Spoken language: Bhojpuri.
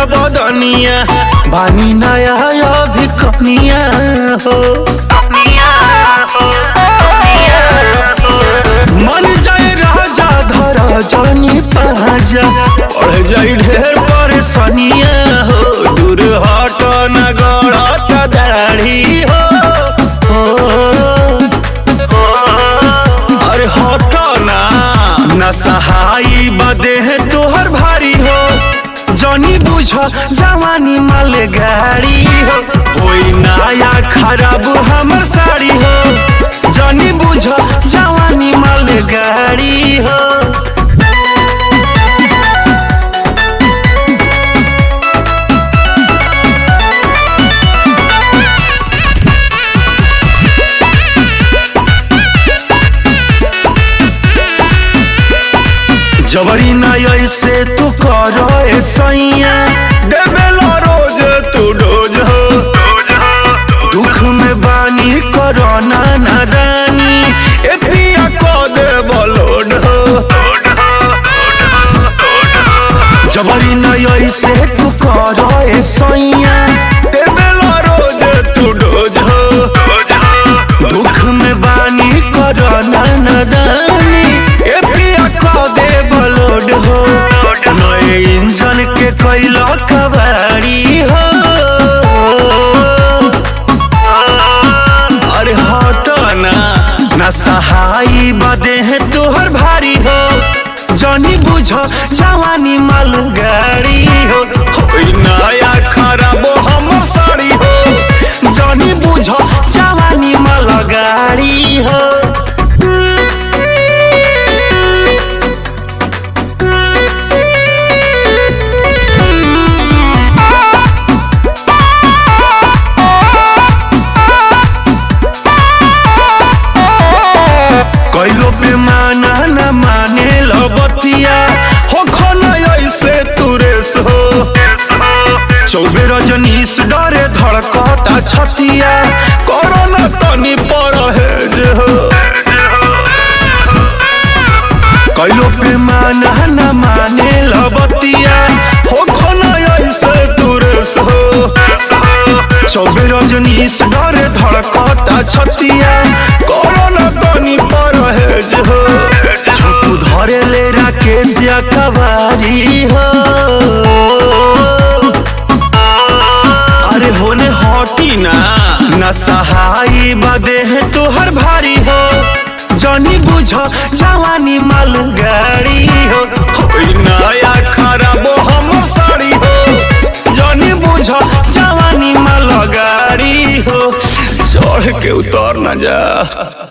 बदनिया बानी नया अभी कनिया हो मन जाए राजा धर जानी पाजा बढ़ जाई ढेर परेशानिया हो दूर हट न गड़त दाढ़ी हो अरे हट ना न सहाई बदे है तोहर भारी हो जनी बुझ जवानी माल गाड़ी हो कोई नया खराब हमर साड़ी हो जनी बुझ जवानी माल गाड़ी हो जबरी न ऐसे तू कर सैया देवेला रोज तू डोज हो दुख में बानी करना नादानी ए पिया को दे बलोड हो जबरी न ऐसे तू कर सैया देवेला रोज तू डोज हो दुख में बानी करना नादानी ए पिया को दे बलोड हो नए इंजन के कैला कबाड़ी हो अरे हट ना ना सहाई बदे है तोहर भारी हो जनी बुझ जवानी माल गाड़ी हो होई नया खराब हमर साड़ी हो जनी बुझ जवानी माल गाड़ी हो कैलो पे माना न माने लबतिया हो खना ऐसे तुरेस हो चौबे रजनीश डरे धड़कता छतिया कोरोना तनी परहेज हो कैलो पे माना न माने लबतिया हो खना ऐसे तुरेस हो चौबे रजनीश डरे धड़कता छतिया कोरोना तनी परहेज हो छोटू धरे ले राकेश या कबारी हो अरे होने हटी ना न सहाई बदे है तोहर भारी हो जनी बुझ जवानी माल गाड़ी हो होई नया खराब हमर साड़ी हो जनी बुझ जवानी माल गाड़ी हो चढ़ के उतर न जा